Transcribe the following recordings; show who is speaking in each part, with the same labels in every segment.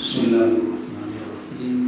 Speaker 1: بسم الله الرحمن الرحيم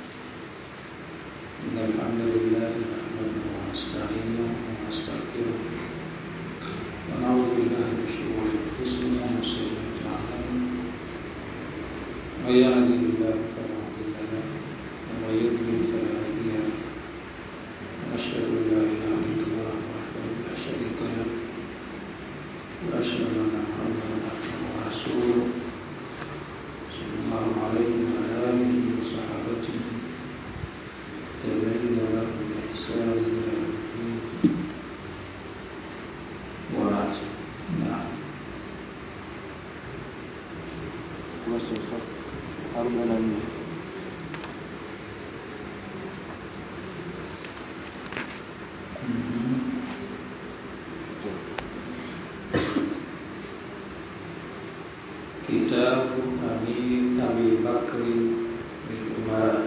Speaker 1: إن الحمد لله نحمده ونستعينه ونستغفره ونعوذ بالله من شرور أنفسنا ومن سيئات أعمالنا من يهده الله فلا مضل له ومن يضلل فلا هادي له وأشهد أن لا إله إلا الله وحده لا شريك له وأشهد أن محمدا عبده ورسوله صلى الله عليه وعلى آله وصحابته التابعين لهم بإحسان إلى يوم الدين وبعد نعم
Speaker 2: Kurasa ya arobaini na nne.
Speaker 1: Kitabu Amir Abi Bakri bin Umar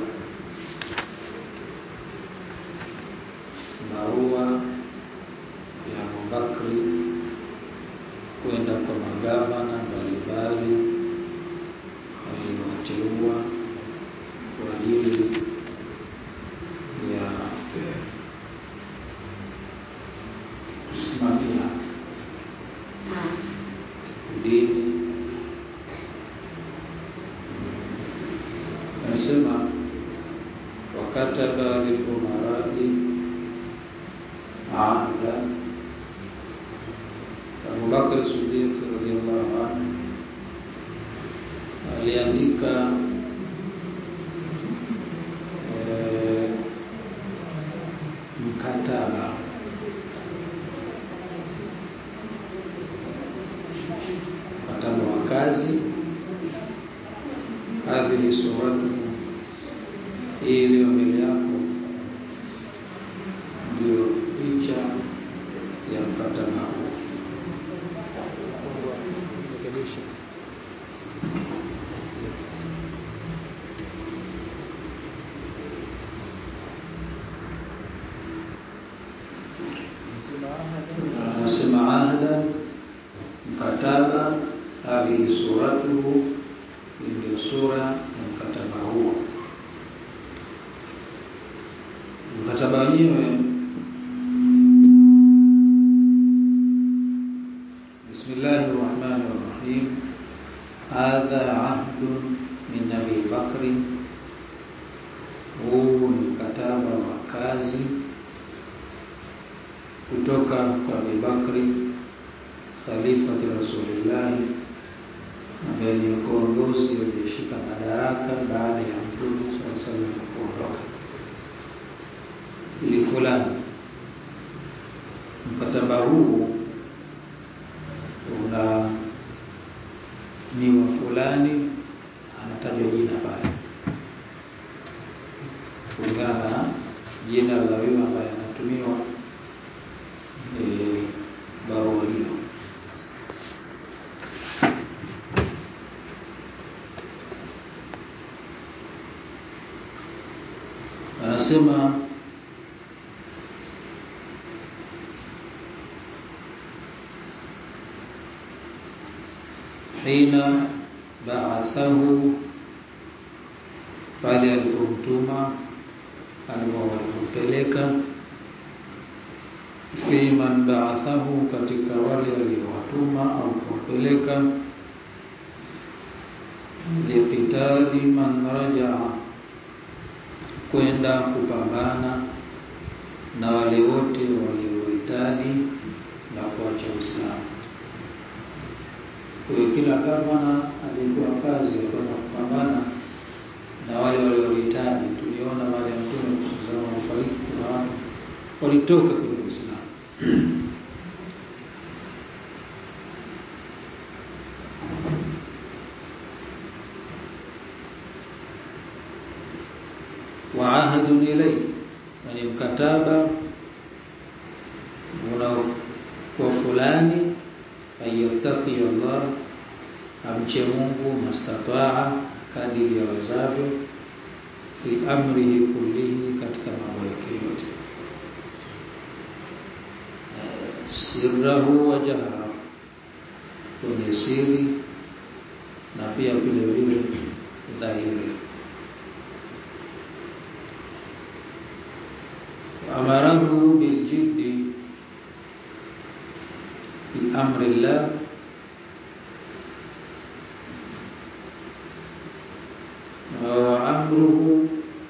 Speaker 1: barua ya Abu Bakri kwenda kwa magavana mbalimbali waliowateua kwa ajili ya kusimamia dini anasema wakataba lilumaradi ahda Abubakar Siddiq radhiallahu anhu aliandika eh, mkataba mkataba wa kazi hadhihi suratuhu hii iliyo mbele yako ndio picha ya mkataba huu
Speaker 2: Rekebisha. Nasema ahada.
Speaker 1: anasema ahda mkataba hadhihi suratuhu hii ndio sura ya mkataba huo mkataba wenyewe bismillahi rahmani rahim hadha ahdun min abi bakri huu ni mkataba wa kazi kutoka kwa Abi Bakri khalifati Rasulillahi ambaye ni kiongozi aliyeshika madaraka baada ya Mtume sallallahu alaihi wasallam kuondoka. Ili fulani mkataba huu una ni wa fulani, anatajwa jina pale kulingana na jina la huyo ambaye anatumiwa eh, barua hiyo. Anasema hina baathahu, pale alipomtuma alipompeleka fi man ba'athahu, katika wale aliowatuma au kuwapeleka liqitali man rajaa, kwenda kupambana na wale wote waliohitaji na kuacha Uislamu. Kwa hiyo kila gavana alikuwa kazi ya kwenda kupambana na wale waliohitaji. Tuliona wale Mtume sallallahu alaihi wasallam walifariki, kuna watu walitoka kwenye Uislamu. wa ahadun ilay, na ni mkataba una kwa fulani ayattaqi Allah, amche Mungu mastataa, kadiri yawezavyo, fi amrihi kullihi, katika mambo yake yote sirrahu wa jahrahu, kwenye siri na pia vile vile dhahiri. Amarahu biljiddi fi amri llah wa amruhu,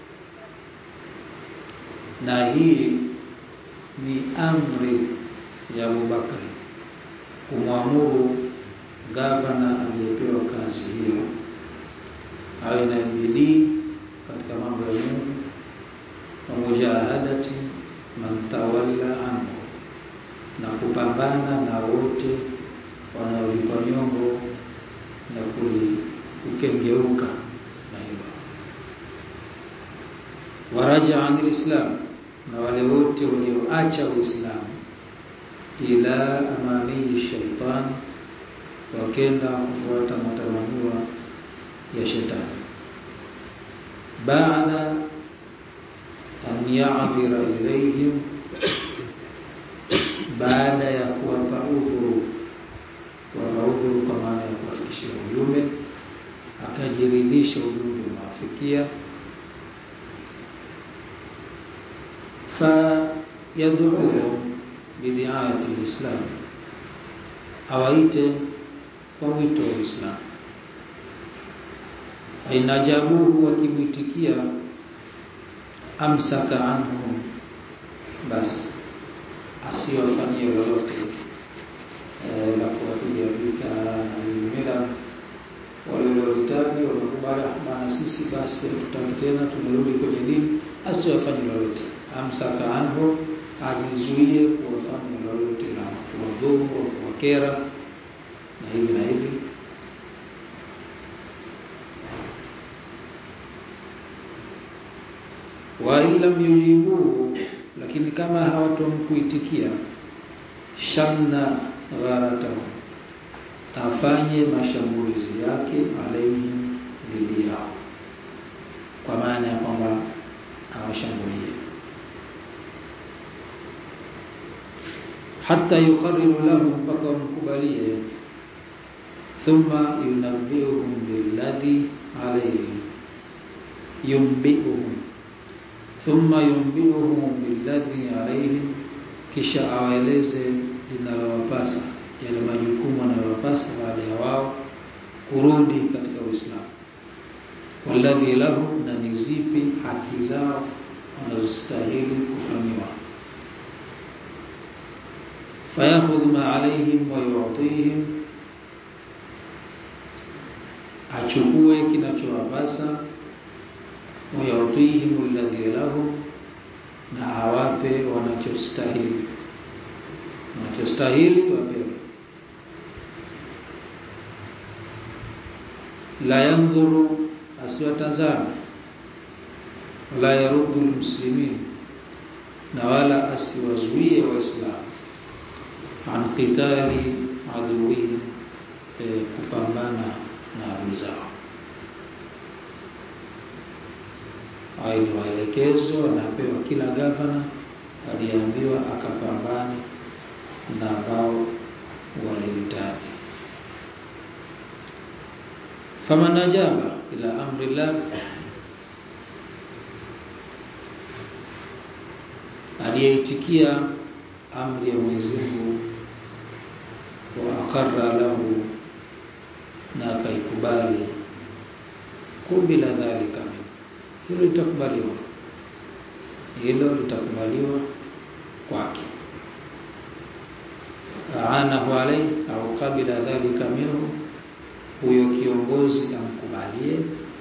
Speaker 1: na hii ni amri ya Abubakari kumwamuru gavana aliyepewa kazi hiyo awe na bidii katika mambo ya Mungu wa mujahadati man tawalla anhu, na kupambana na wote wanaolipa nyongo na kukengeuka na hilo. Waraja anil islam, na wale wote walioacha Uislamu ila amanii shaitani, wakenda kufuata matamanio ya shetani. Baada an ya'dhira ilayhim, baada ya kuwapa udhuru, kuwapa udhuru kwa maana ya kuwafikishia ujumbe, akajiridhisha ujumbe umewafikia fa yad'uhum bidiayati lislam, awaite kwa wito wa Uislamu. Fainajabuhu, wakimwitikia, amsaka anhum, basi asiwafanyie lolote e, la kuwapiga vita na mila. Wale waliohitaji wamekubali, maana sisi basi hatutaki tena, tumerudi kwenye dini, asiwafanye lolote. Amsaka anhum ajizuie kuwafanya lolote la kuwadhuru au kuwakera na hivi na hivi. wa in lam yujibuhu, lakini kama hawatomkuitikia, shanna gharatahu, afanye mashambulizi yake alaihim, dhidi yao, kwa maana ya kwamba awashambulie hata yuqarriru lahum, mpaka wamkubalie. Thumma yunabbiuhum billadhi alayhim, yumbiuhum thumma yumbiuhum billadhi alayhim, kisha awaeleze linalowapasa, yale majukumu yanayowapasa baada ya wao kurudi katika Uislamu. Walladhi lahum, na ni zipi haki zao wanazostahili kufanyiwa fayakhudhu ma alaihim wa yu'tihim, achukue kinachowapasa. Wa yu'tihim alladhi lahum, na awape wanachostahili, wanachostahili wapewe. La yanzuru, asiwatazame. Wala yaruddu almuslimin, na wala asiwazuie Waislamu an qitali aduwihim, e, kupambana na adui zao. Hayo ni maelekezo anapewa kila gavana, aliambiwa akapambane na ambao walihitaji. Faman ajaba ila amri llah, aliyeitikia amri ya Mwenyezi Mungu wa aqarra lahu, na akaikubali, kubila dhalika, hilo litakubaliwa, hilo litakubaliwa kwake. Aanahu alayhi au qabila dhalika minhu, huyo kiongozi amkubalie.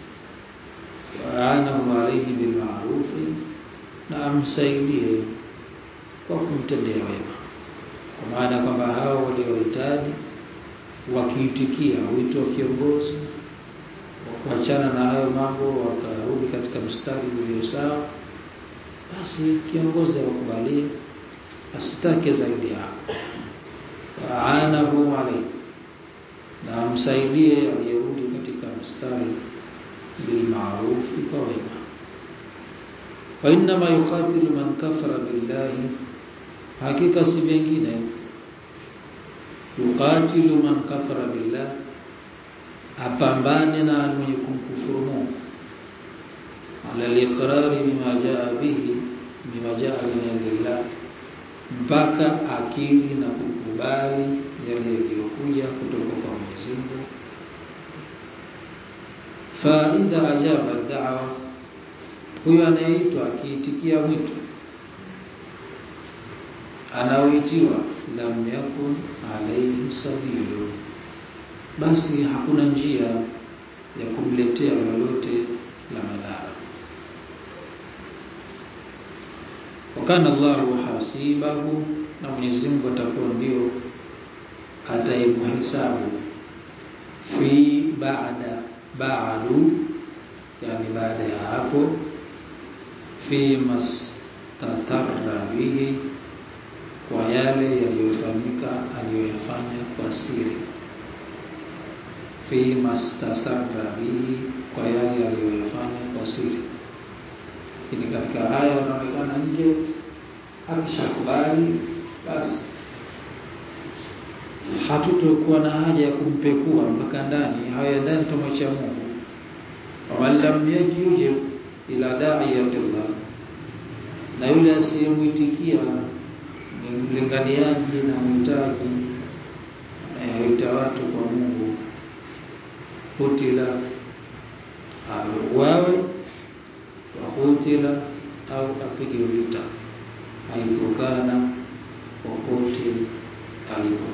Speaker 1: Aanahu alayhi bilma'rufi, na amsaidie kwa kumtendea wema, kwa maana kwamba hao waliohitaji wakiitikia wito wa kiongozi wa kuachana na hayo mambo, wakarudi katika mstari ulio sawa, basi kiongozi awakubalie, asitake zaidi hapo. Waanahu alayhi, na amsaidie aliyerudi katika mstari bilmaarufi, kwa wema. Wa innama yuqatilu man kafara billahi Hakika si vingine, yuqatilu man kafara billah, apambane na mwenye kumkufuru Mungu. waliqrari bima jaa bihi bima jaa min indillah mpaka akili na kukubali yale yaliyokuja kutoka kwa Mwenyezi Mungu fa idha ajaba da'wa huyo anayeitwa akiitikia mwito anaoitiwa lam yakun alayhi sabilu basi hakuna njia ya kumletea lolote la madhara wakana Allahu hasibahu na Mwenyezi Mungu atakuwa ndio atayemhesabu fi baada ba'du yani baada ya hapo fi mastatarra bihi kwa yale yaliyofanyika aliyoyafanya kwa siri fi mastasarra bihi kwa yale aliyoyafanya kwa siri lakini katika haya yanaonekana nje akishakubali basi hatutokuwa na haja ya kumpekua mpaka ndani haya ndani tumwacha Mungu waman lam yajib ila da'iyatillah na yule asiyemwitikia ni mlinganiaji na mhitaji anayeita watu kwa Mungu kutila auawe wakutila au apige vita haifukana popote alipo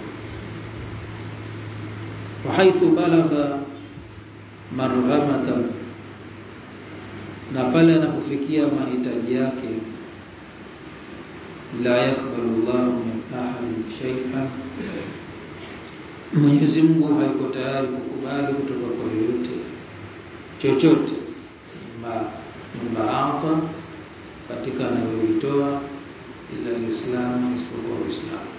Speaker 1: wahaithu balagha marghamatan na pale anapofikia mahitaji yake la yakbalu Allahu min ahadin shay'an Mwenyezi Mungu haiko tayari kukubali kutoka kwa yoyote chochote ma mbaata katika anayoitoa ila Uislamu isipokuwa Uislamu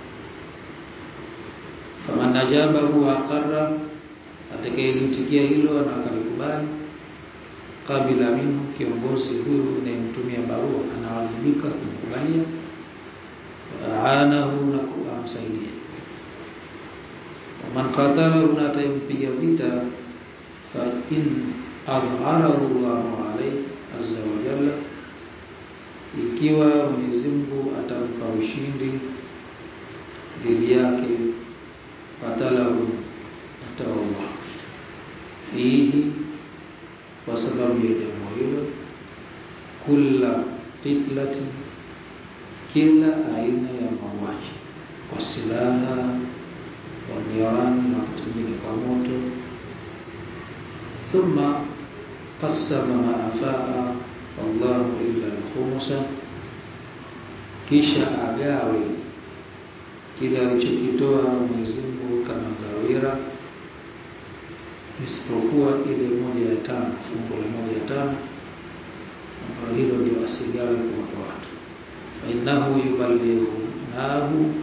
Speaker 1: faman ajabahu wa aqarra atakayelitikia hilo na akalikubali kabila minhu kiongozi huyu anayemtumia barua anawajibika kumkubalia aanahu na kumsaidia man qatalahu na atayempiga vita fa in adhharahu Allahu alayhi azza wa jalla ikiwa Mwenyezi Mungu atampa ushindi dhidi yake qatalahu atawalla fihi kwa sababu ya jambo hilo kula qitlatin kila aina ya mauaji kwa silaha kwa nirani na kutumika kwa moto thumma qasama ma afaa wallahu illa al-khumsa kisha agawe kile alichokitoa Mwenyezi Mungu kama gawira isipokuwa ile moja ya tano fungu la moja ya tano ambalo hilo ndio asigawe kwa watu fa innahu yuballighu nahu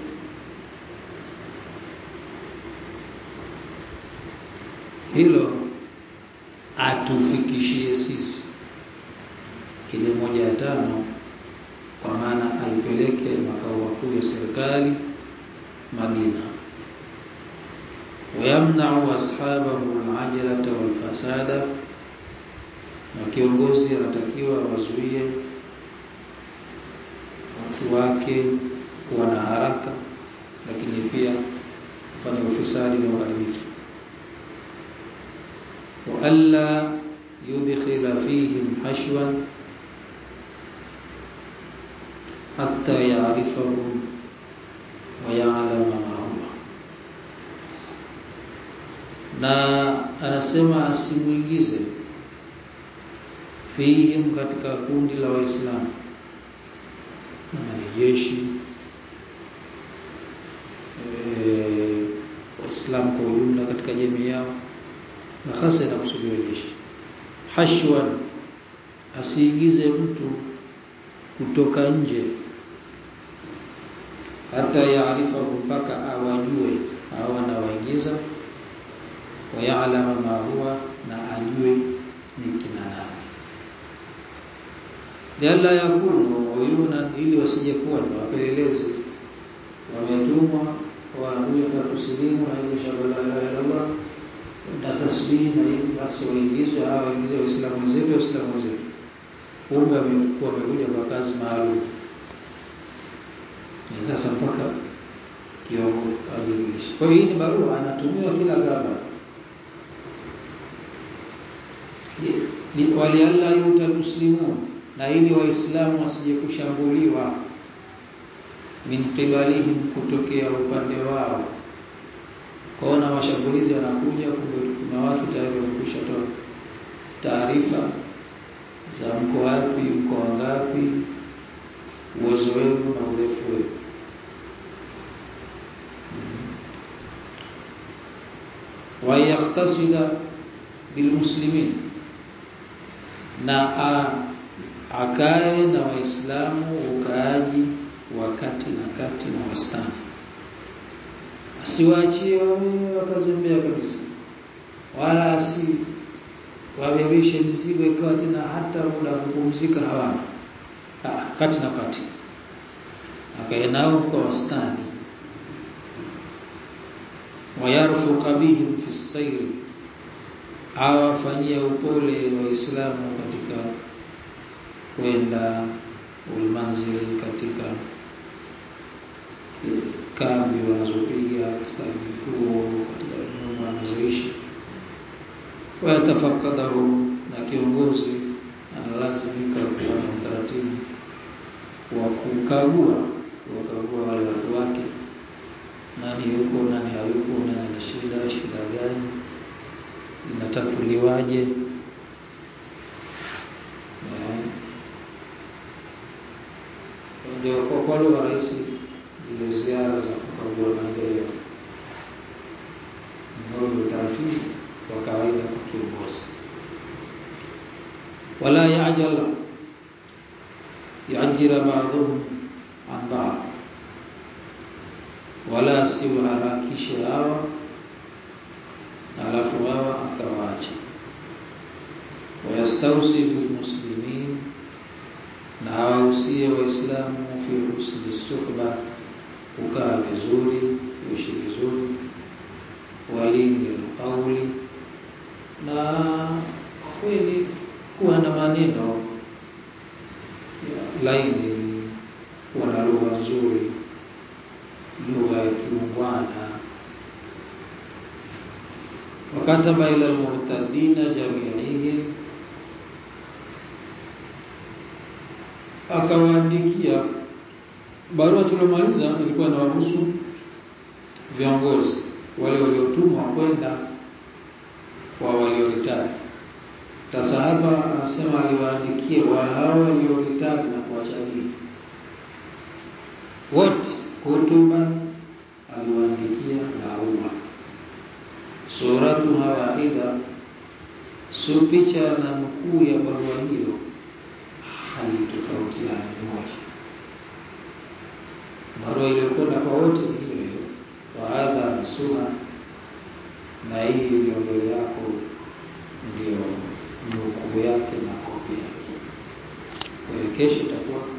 Speaker 1: hilo atufikishie sisi ile moja ya tano kwa maana aipeleke makao makuu ya serikali Madina wayamna'u ashabahu al-ajlata wal-fasada na kiongozi anatakiwa wazuie watu wake kuwa na haraka lakini pia kufanya ufisadi na uharibifu wa alla yudkhila fihim hashwan hatta ya'rifahum wa ya'lama ma huwa na anasema asimuingize fihim katika kundi la waislamu na majeshi e, waislamu kwa ujumla katika jamii yao na hasa inakusudiwa jeshi hashwan asiingize mtu kutoka nje hata yaarifa mpaka awajue au anawaingiza wayalama ma huwa na ajue ni kina nani lialla yakunu uyuna ili wasije kuwa ni wapelelezi wametumwa kwa huyo takusilimu na hiyo shaba la ilaha illallah na tasbihi na hiyo basi waingizwe hawa waingize waislamu wenzetu waislamu wenzetu kumbe wamekuwa wamekuja kwa kazi maalum. Ni sasa mpaka kiongo ajirishe. Kwa hiyo hii ni barua anatumiwa kila gaba ni walialla yuta muslimun, na ili waislamu wasije kushambuliwa min qibalihim, kutokea upande wao. Kwaona mashambulizi yanakuja, kumbe kuna watu tayari wamekwisha toa taarifa za mko wapi, mko wangapi, uwezo wenu na udhaifu wenu. wa yaktasida bilmuslimin, na akae na Waislamu ukaaji wa kati na kati na wastani, asiwaachie wawe wakazembea kabisa, wala asi wabebeshe mizigo ikawa tena hata muda kupumzika hawana. Kati na kati, akae nao kwa wastani. Wayarfuqa bihim fi sayri, awafanyia upole Waislamu katika kwenda ulmanzili, katika kambi wanazopiga, katika vituo, katika nyumba wanazoishi wayatafakadahu na kiongozi analazimika kuwa na utaratibu wa kukagua kuwakagua wale watu wake, nani yuko, nani hayuko, nani ana shida, shida gani, inatatuliwaje? Ndio kwa kwa lugha rahisi, zile ziara za kukagua maendeleo ndio utaratibu wa kawaida kwa kiongozi. Wala yajal yajira ba'dhum an ba'd, wala siwaharakishe hawa alafu hawa akawaacha. Wayastausi bilmuslimin, na hawahusie Waislamu fi husni suhba, kukaa vizuri, kuishi vizuri walini alqauli, na kweli kuwa na maneno laini, kuwa na lugha nzuri, lugha ya kiungwana. Wakataba ila almurtadina jamiihim, akawaandikia barua tuliomaliza ilikuwa inawahusu viongozi wale waliotumwa kwenda kwa walioritadi. Sasa hapa anasema aliwaandikia wa hao walioritadi na kuwachalia wote, hutuba aliwaandikia barua, suratu hawaida, sio picha na nukuu ya barua hiyo halitofautiani moja. Barua iliyokwenda kwa wote hiyo hiyo wahadha ni suna, na hii iliyo mbele yako ndio nukuu yake na kopi yake. Kwa hiyo kesho itakuwa